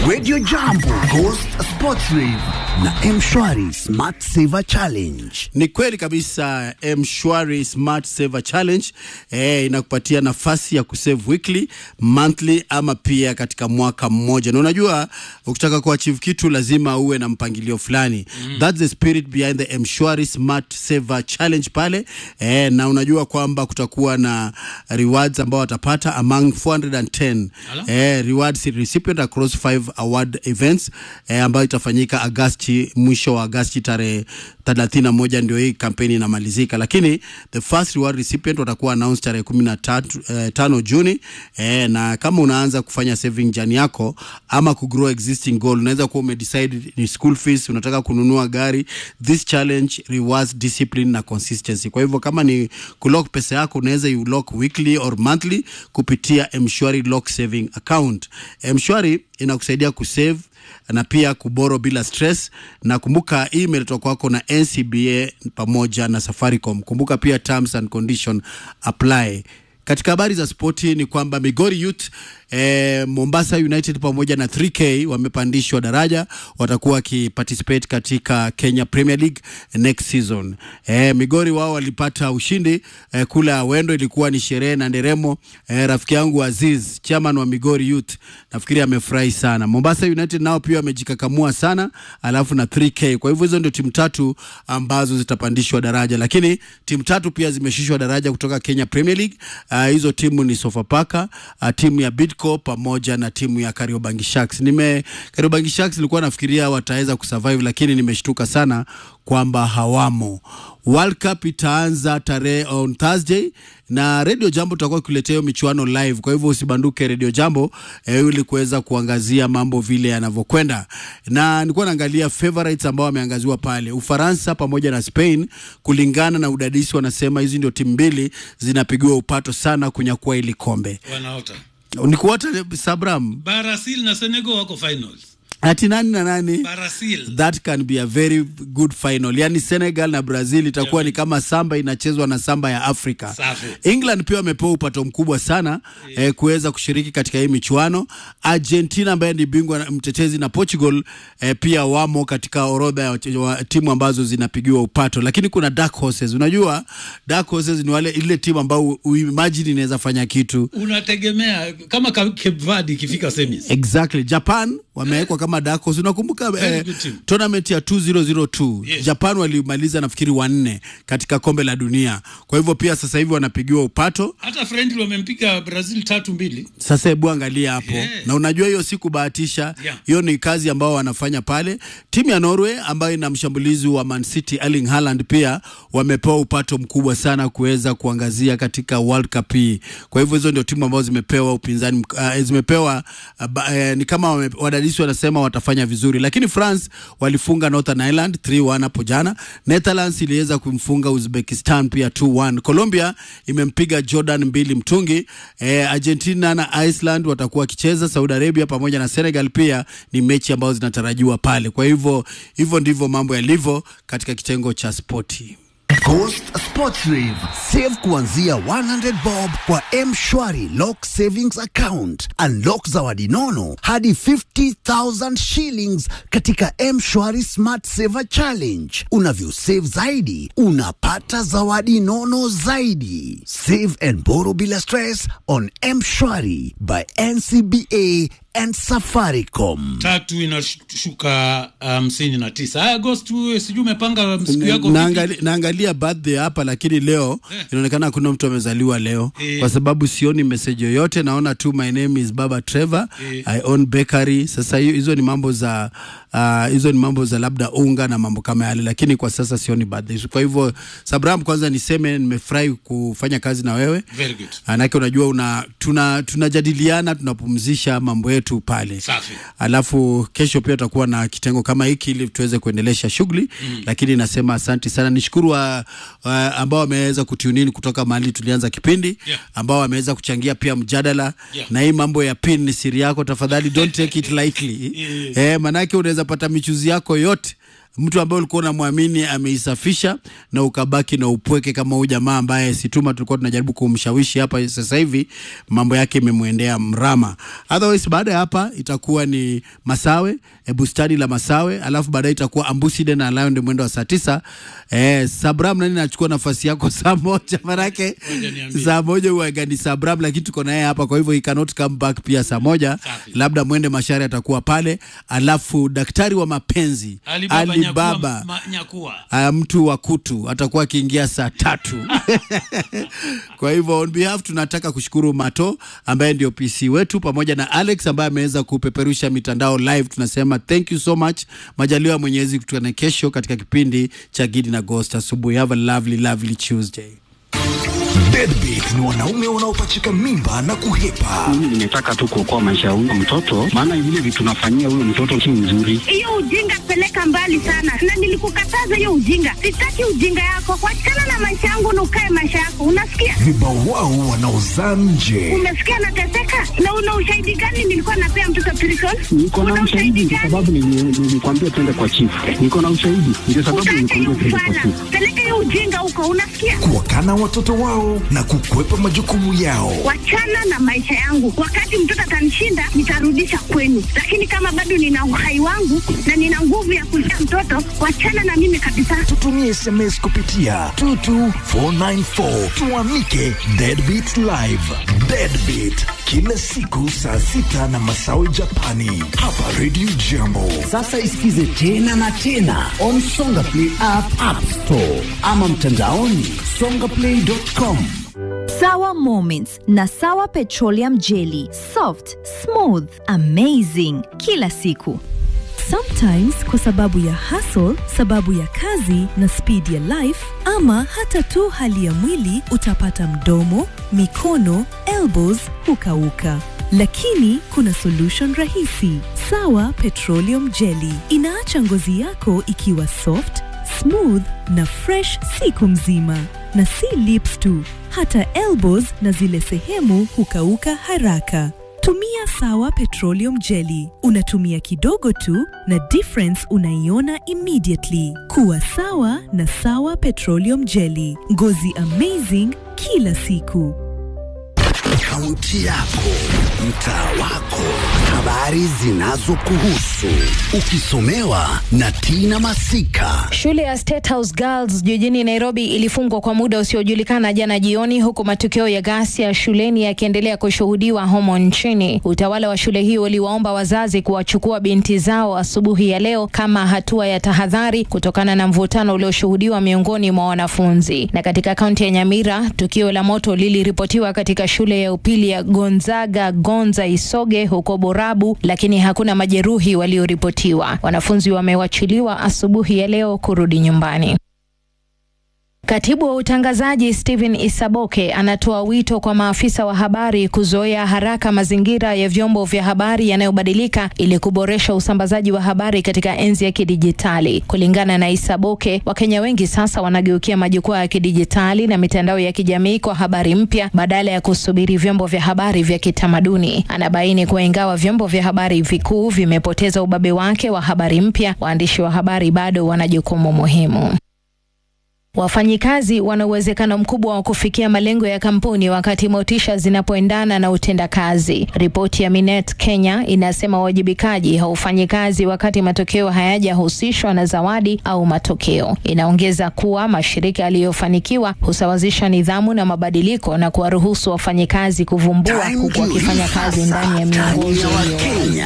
Radio Jambo, Ghost Sports Rave na Mshwari Smart Saver Challenge. Ni kweli kabisa, Mshwari Smart Saver Challenge eh, inakupatia nafasi ya kusave weekly, monthly ama pia katika mwaka mmoja, na unajua ukitaka kuachieve kitu lazima uwe na mpangilio fulani mm. That's the spirit behind the Mshwari Smart Saver Challenge pale eh, na unajua kwamba kutakuwa na rewards ambao watapata among 410 eh, rewards recipient across five award events eh, ambayo itafanyika Agasti, mwisho wa Agasti tarehe 31 ndio hii kampeni inamalizika, lakini the first reward recipient watakuwa announced tarehe 13 eh, tano Juni eh, na kama unaanza kufanya saving jani yako ama kugrow existing goal, unaweza kuwa umedecide ni school fees, unataka kununua gari. This challenge rewards discipline na consistency. Kwa hivyo kama ni kulock pesa yako, unaweza you lock weekly or monthly kupitia Mshwari lock saving account. Mshwari inakusaidia kusave na pia kuboro bila stress, na kumbuka hii imeletwa kwako na NCBA pamoja na Safaricom. Kumbuka pia terms and condition apply. Katika habari za spoti ni kwamba Migori Youth eh, Mombasa United pamoja na 3K wamepandishwa daraja, watakuwa wakiparticipate katika Kenya Premier League next season. Eh, Migori wao walipata ushindi eh, kule Awendo, ilikuwa ni sherehe na nderemo. Eh, rafiki yangu Aziz, chairman wa Migori Youth, nafikiri amefurahi sana. Mombasa United nao pia wamejikakamua sana, alafu na 3K. Kwa hivyo hizo ndio timu tatu ambazo zitapandishwa daraja, lakini timu tatu pia zimeshushwa daraja kutoka Kenya Premier League. Uh, hizo timu ni Sofapaka, uh, timu ya Bidco pamoja na timu ya Kariobangi Sharks. Nime Kariobangi Sharks nilikuwa nafikiria wataweza kusurvive, lakini nimeshtuka sana kwamba hawamo. World Cup itaanza tarehe on Thursday na Radio Jambo tutakuwa kuletea hiyo michuano live. Kwa hivyo usibanduke Radio Jambo eh, ili kuweza kuangazia mambo vile yanavyokwenda, na nilikuwa naangalia favorites ambao wameangaziwa pale, Ufaransa pamoja na Spain. Kulingana na udadisi, wanasema hizi ndio timu mbili zinapigiwa upato sana kunyakua ili kombe. wanaota Ni kuota Sabram, Brazil na Senegal wako finals. ati nani na nani? Brazil That can be a very good final. Yani Senegal na Brazil itakuwa ni kama samba inachezwa na samba ya Afrika. Safi. England pia wamepewa upato mkubwa sana eh, kuweza kushiriki katika hii michuano. Argentina ambaye ni bingwa na- mtetezi na Portugal eh, pia wamo katika orodha ya wache- wa timu ambazo zinapigiwa upato, lakini kuna dark horses. Unajua dark horses ni wale ile timu ambao uimagine inaweza fanya kitu unategemea kama Ka- Cape Verde ikifika semis. Exactly. Japan wamewekwa kama dark horse. Unakumbuka Very eh, good team. tournament ya 2002 Yes. Japan walimaliza nafikiri wanne katika kombe la dunia. Kwa hivyo pia sasa hivi wanapigiwa upato. Hata friendly wamempiga Brazil tatu mbili. Sasa hebu angalia hapo Yeah. na unajua hiyo si kubahatisha, Yeah. hiyo ni kazi ambao wanafanya pale. Timu ya Norway ambayo ina mshambulizi wa Man City Erling Haaland pia wamepewa upato mkubwa sana kuweza kuangazia katika World Cup hii. Kwa hivyo hizo ndio timu ambazo zimepewa upinzani mk- uh, zimepewa uh, ba, uh, ni kama wame, wadadisi wanasema watafanya vizuri, lakini France walifunga Northern Ireland 3-1 hapo jana. Netherlands iliweza kumfunga Uzbekistan pia 2-1. Colombia imempiga Jordan mbili mtungi. Eh, Argentina na Iceland watakuwa wakicheza. Saudi Arabia pamoja na Senegal pia ni mechi ambazo zinatarajiwa pale. Kwa hivyo hivyo ndivyo mambo yalivyo katika kitengo cha spoti. Ghost Sports Rave. Save kuanzia 100 bob kwa Mshwari Lock Savings Account. Unlock zawadi nono hadi 50,000 shillings katika Mshwari Smart Saver Challenge. Unavyo save zaidi, unapata zawadi nono zaidi. Save and borrow bila stress on Mshwari by NCBA and Safaricom. Tatu inashuka hamsini na tisa. Haya Agost, wewe sijui umepanga siku yako vipi? Naangali, naangalia birthday hapa lakini leo Eh. inaonekana hakuna mtu amezaliwa leo Eh. kwa sababu sioni message yoyote. Naona tu my name is Baba Trevor, Eh. I own bakery. Sasa hiyo- hizo ni mambo za ah, hizo ni mambo za labda unga na mambo kama yale, lakini kwa sasa sioni birthday. Kwa hivyo Sabram, kwanza niseme nimefurahi kufanya kazi na wewe Very good. Manake unajua una tuna tunajadiliana tunapumzisha mambo yetu pale. Safi. Alafu kesho pia tutakuwa na kitengo kama hiki ili tuweze kuendelesha shughuli mm. Lakini nasema asanti sana, nishukuru wa, wa, ambao wameweza kutunini kutoka mahali tulianza kipindi Yeah. ambao wameweza kuchangia pia mjadala Yeah. na hii mambo ya pin ni siri yako, tafadhali don't take it lightly Yeah. eh, manake unaweza pata michuzi yako yote mtu ambaye ulikuwa unamwamini ameisafisha na ukabaki na upweke kama huyu jamaa ambaye Situma tulikuwa tunajaribu kumshawishi hapa, sasa hivi mambo yake imemwendea mrama. Otherwise baada ya hapa itakuwa ni Masawe e, bustani la Masawe, alafu baadaye itakuwa Ambuside na Lion ndio mwendo wa saa tisa. Eh, Sabram nani nachukua nafasi yako saa moja manake Ngoja niambie. saa moja huwaga ni Sabram, lakini tuko naye hapa, kwa hivyo he cannot come back pia saa moja Safi. labda mwende Mashari atakuwa pale, alafu daktari wa mapenzi Alibaba, Alibaba Nyakua, ma, nyakua. Uh, mtu wa kutu atakuwa akiingia saa tatu. Kwa hivyo on behalf tunataka kushukuru Mato ambaye ndio PC wetu pamoja na Alex ambaye ameweza kupeperusha mitandao live. Tunasema thank you so much. Majaliwa ya Mwenyezi kutukane kesho katika kipindi cha Gidi na Ghost asubuhi. Have a lovely lovely Tuesday. Deadbeat ni wanaume wanaopachika mimba na kuhepa. Mimi nimetaka tu kuokoa maisha ya huyo mtoto, maana vile vitu nafanyia huyo mtoto si mzuri. hiyo ujinga peleka mbali sana, na nilikukataza hiyo ujinga. Sitaki ujinga yako, wachana na maisha yangu na ukae maisha yako, unasikia? Vibawao wanaozaa nje. Umesikia nateseka, na una ushahidi gani? Nilikuwa napea mtoto prison. Niko na Una ushahidi kwa gani? sababu nili- nilikwambia twende kwa chifu. Niko na ushahidi, ndio sababu Utaacha hiyo nilikwambia twende kwa kufana, chifu. peleka hiyo ujinga huko, unasikia? Kuwakana watoto wao na kukwepa majukumu yao. Wachana na maisha yangu. Wakati mtoto atanishinda, nitarudisha kwenu, lakini kama bado nina uhai wangu na nina nguvu ya kulea mtoto, wachana na mimi kabisa. Tutumie SMS kupitia 22494 tuamike Deadbeat Live. Deadbeat kila siku saa sita na masawe Japani hapa Radio Jambo. Sasa isikize tena na tena on Songa Play app, app store ama mtandaoni songaplay.com. Sawa Moments na Sawa Petroleum Jelly. Soft, smooth, amazing kila siku. Sometimes kwa sababu ya hustle, sababu ya kazi na speed ya life ama hata tu hali ya mwili utapata mdomo, mikono, elbows hukauka. Lakini kuna solution rahisi. Sawa Petroleum Jelly inaacha ngozi yako ikiwa soft, smooth na fresh siku mzima. Na si lips tu, hata elbows na zile sehemu hukauka haraka. Tumia Sawa Petroleum Jelly. Unatumia kidogo tu na difference unaiona immediately. Kuwa sawa na Sawa Petroleum Jelly. Ngozi amazing kila siku. Kaunti yako, mtaa wako, habari zinazokuhusu, ukisomewa na Tina Masika. Shule ya State House Girls jijini Nairobi ilifungwa kwa muda usiojulikana jana jioni, huku matukio ya ghasia shuleni yakiendelea kushuhudiwa humo nchini. Utawala wa shule hiyo uliwaomba wazazi kuwachukua binti zao asubuhi ya leo kama hatua ya tahadhari kutokana na mvutano ulioshuhudiwa miongoni mwa wanafunzi. Na katika kaunti ya Nyamira, tukio la moto liliripotiwa katika shule ya upili ya Gonzaga Gonza Isoge huko Borabu, lakini hakuna majeruhi walioripotiwa. Wanafunzi wamewachiliwa asubuhi ya leo kurudi nyumbani. Katibu wa utangazaji Stephen Isaboke anatoa wito kwa maafisa wa habari kuzoea haraka mazingira ya vyombo vya habari yanayobadilika ili kuboresha usambazaji wa habari katika enzi ya kidijitali. Kulingana na Isaboke, Wakenya wengi sasa wanageukia majukwaa ya kidijitali na mitandao ya kijamii kwa habari mpya badala ya kusubiri vyombo vya habari vya kitamaduni. Anabaini kuwa ingawa vyombo vya habari vikuu vimepoteza ubabe wake wa habari mpya, waandishi wa habari bado wana jukumu muhimu. Wafanyikazi wana uwezekano mkubwa wa kufikia malengo ya kampuni wakati motisha zinapoendana na utendakazi. Ripoti ya Minet Kenya inasema uwajibikaji haufanyi kazi wakati matokeo hayajahusishwa na zawadi au matokeo. Inaongeza kuwa mashirika yaliyofanikiwa husawazisha nidhamu na mabadiliko na kuwaruhusu wafanyikazi kuvumbua Time huku wakifanya ndio kazi hii ndani ya sasa, miongozo time ya iliyo Wakenya